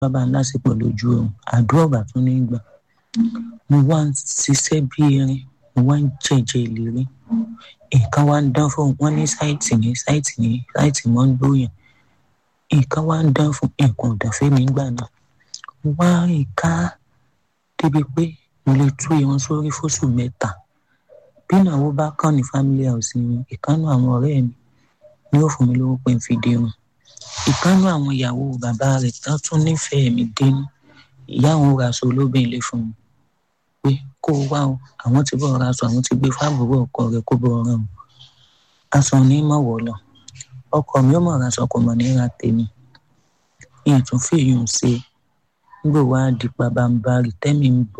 bá ń lásìkò lójú oorun àdúrà ọ̀bà tún ní gbà mo wá ń ṣiṣẹ́ bí erin mo wá ń jẹ̀jẹ̀ ìlérí nǹkan wá ń dán fún wọn ní sáìtì ní sáìtì ní sáìtì mọ́ ń gbóyàn nǹkan wá ń dán fún nǹkan ọ̀dàfẹ́ mi gbà náà mo wá rìn ká débi pé mo lè tú irun sórí fóṣù mẹ́ta bí ìnáwó bá kàn ní family house mi ìkànnì àwọn ọ̀rẹ́ mi ni ó fún mi lówó pé n fi dirun ìkànnì àwọn ìyàwó bàbá rẹ̀ tán tún nífẹ̀ẹ́ mi dénú ìyá àwọn ra aṣọ olóbìn ilé fún mi pé kó o wá o àwọn ti bọ̀ ra aṣọ àwọn ti gbé fáàbùrù ọkọ rẹ̀ kó bọ̀ ọ̀ràn o aṣọ ní mọ̀wọ́ lọ ọkọ mi ó mọ̀ ra aṣọ kò mọ̀ ní ra tèmi ìyẹn tún fèèyàn ṣe nígbà wá di pabambarì tẹ́mi ń bọ̀